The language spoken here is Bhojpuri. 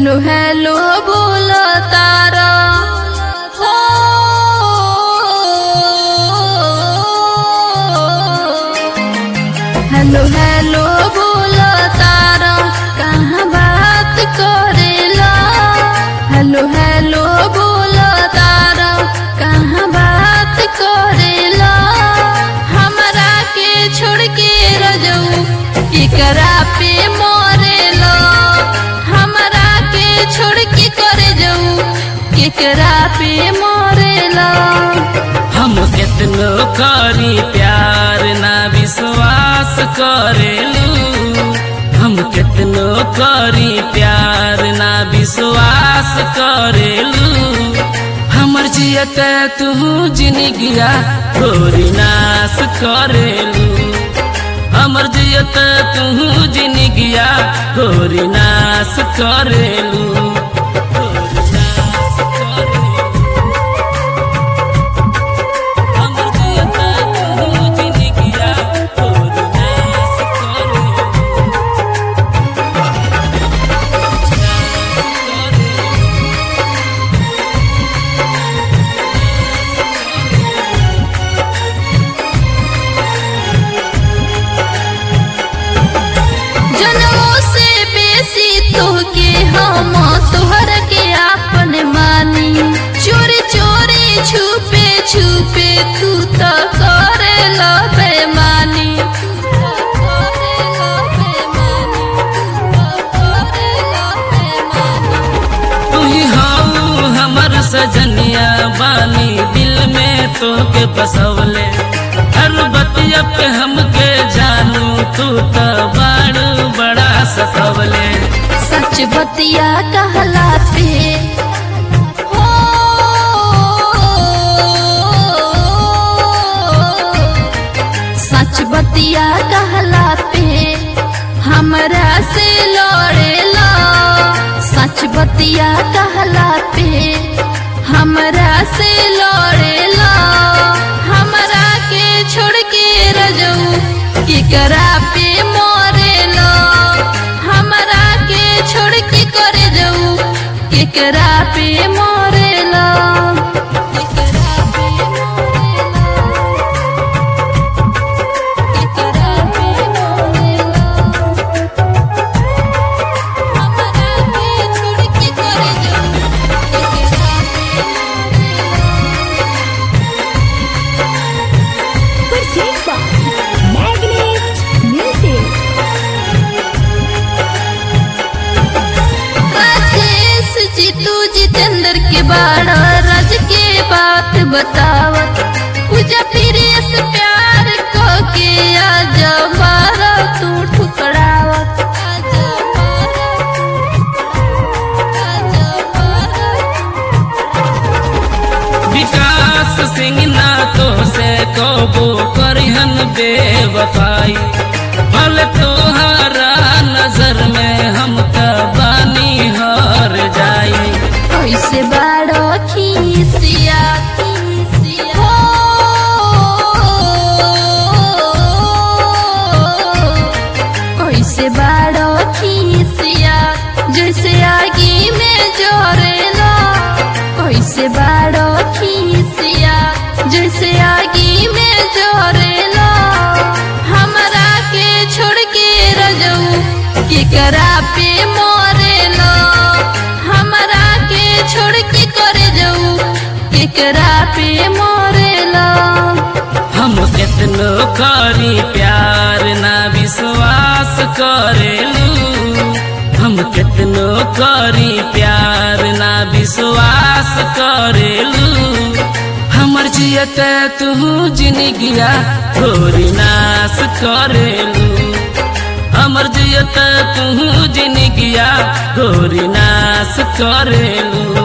हेलो हेलो बोल तारा हो हेलो हेलो बोल तारा कहाँ बात करेला हेलो हेलो बोल तारा कहाँ बात करेला हमरा के छोड़ के रजऊ केकरा पे मरेला हमरा के छोड़ के करे जाऊ केकरा पे मरेला हम कितनो करी प्यार ना विश्वास करेलू हम कितनो करी प्यार ना विश्वास करेलू हमर जियत तू जिनगिया गोरी नाश करेलू हमर जियत तू जिनगिया गोरी नाश करेलू गोरी नाश करेलू हमर जियत तू जिनगिया गोरी नाश करेलू जनमों से बेसी तोहके हम तोहर के आपन मानी चोरी चोरी छुपे छुपे तू तो करे लो बेमानी तू ही हाउ हमर सजनिया बानी दिल में तोके बसवले हर बतिया पे हमके जानू तू तो बाड़ू बड़ा सतवले सच बतिया कहला पे हो सच बतिया कहला पे हमरा से लड़ेला सच बतिया कहला पे हमरा से लड़ेला हमरा के छोड़ के रजऊ केकरा पे मरेला हमरा के छोड़ के करे जाऊ केकरा पे मरेला केकरा पे मरेला केकरा पे मरेला हमरा के छोड़ के करे जाऊ केकरा पे Percent by Magnet Music. Rajesh जी तू जितेंद्र के बाड़ा राज के बात बतावत पूजा फिर से प्यार को के आज मारा तू ठुकरावत आज मारा आज मारा विकास सिंह ना तो से कबो करिहन बेवफाई भल तोहरा नजर में हम त बानी हर जाई कैसे बाड़ो खीसिया खीसिया हो कैसे बाड़ो खीसिया जैसे आगी में जोरेला कैसे बाड़ो खीसिया जैसे आगी में जोरेला हमरा के छोड़ के रजऊ केकरा पे मरेला हमरा के छोड़ के करे जाऊ केकरा पे मरेला हम कितनो करी प्यार ना विश्वास करेलू हम कितनो करी प्यार ना विश्वास करेलू हमर जियत तू जिनगिया गोरी नाश करेलू हमर जियत तू जिनगिया गोरी नाश करेलू